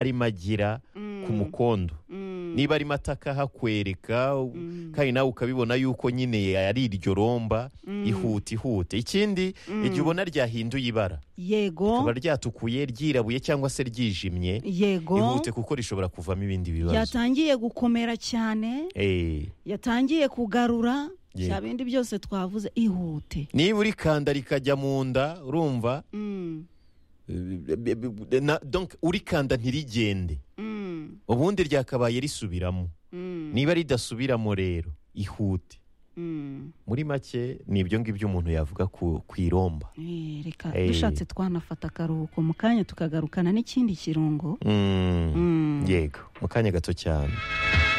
arimo agira ku mukondo niba arimo ataka hakwereka kandi nawe ukabibona yuko nyine ari iryo romba ihute ihute ikindi igihe ubona ryahinduye ibara yego rikaba ryatukuye ryirabuye cyangwa se ryijimye yego ihute kuko rishobora kuvamo ibindi bibazo yatangiye gukomera cyane Eh, yatangiye kugarura Yego. cya bindi byose twavuze ihute niba urikanda rikajya mu nda urumva eh, be- be- be- na- donc urikanda ntirigende ubundi ryakabaye risubiramo niba ridasubiramo rero ihute muri make ni ibyo ngibyo umuntu yavuga ku ku iromba Eh, reka Eh. dushatse twanafata akaruhuko mu kanya tukagarukana n'ikindi kirungo Mm, Mm. yego mu kanya gato cyane